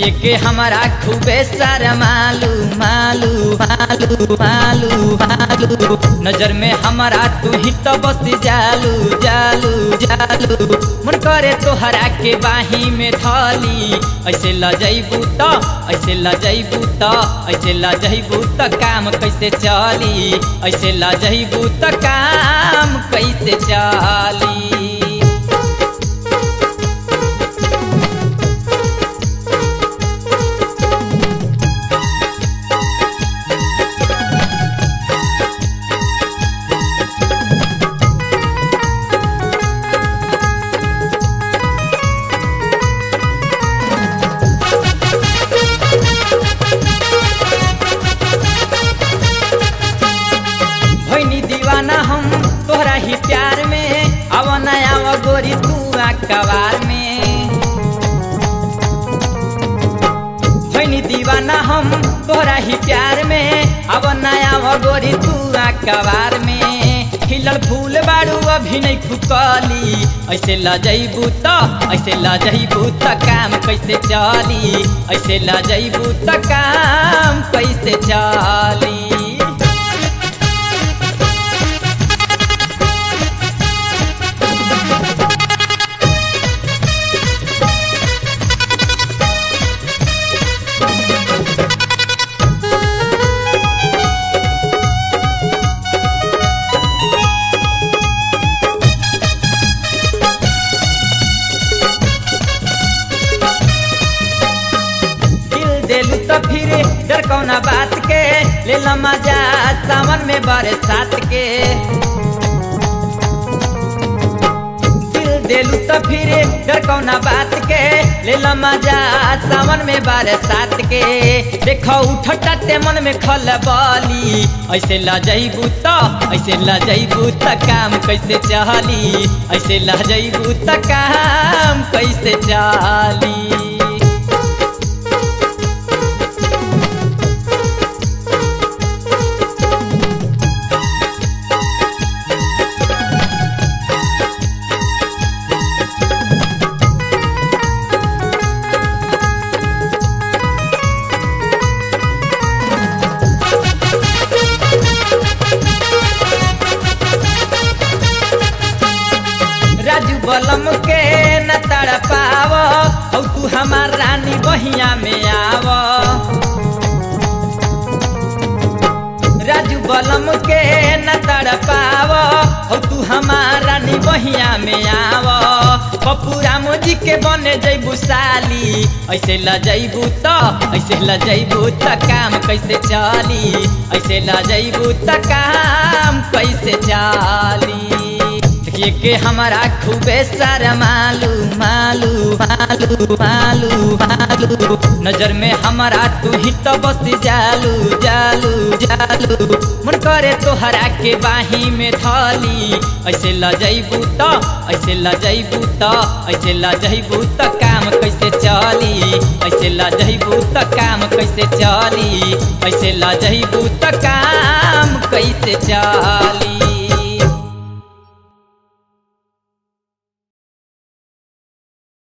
देखिए के हमारा खूबे सारा मालू मालू मालू मालू मालू नजर में हमारा तू ही तो बस जालू जालू जालू मन करे तोहरा के बाही में थाली ऐसे लजैबू त ऐसे लजैबू त ऐसे लजैबू त काम कैसे चली ऐसे लजैबू त काम कैसे चली भैनी दीवाना हम तोहरा ही प्यार में अब नया आव गोरी तू कबार में भैनी दीवाना हम तोहरा ही प्यार में अब नया आव गोरी तू कबार में खिलल फूल बाड़ू अभी नहीं फुकली ऐसे लजैबू त ऐसे लजैबू त काम कैसे चली ऐसे लजैबू त काम कैसे चली दिल देलू तो फिर डर कौना बात के ले ला मजा सावन में बरसात के दिल देलू तो फिर डर कौना बात के ले ला मजा सावन में बरसात के देखो उठटाते मन में खल बली ऐसे लजैबू त ऐसे लजैबू त काम कैसे चली ऐसे लजैबू त काम कैसे चली राजू बलम के न तड़ पाव औ तू हमार रानी बहिया में आव राजू बलम के न तड़ पाव औ तू हमार रानी बहिया में आव पप्पू राम जी के बने जैबू साली ऐसे लजैबू त ऐसे लजैबू त काम कैसे चली ऐसे लजैबू त काम कैसे चली देखिए के हमारा खूबे सारा मालू मालू मालू मालू मालू नजर में हमारा तू ही तो बस जालू जालू जालू मन करे तोहरा के बाही में थाली ऐसे लजैबू त ऐसे लजैबू त ऐसे लजैबू त काम कैसे चली ऐसे लजैबू त काम कैसे चली ऐसे लजैबू त काम कैसे चली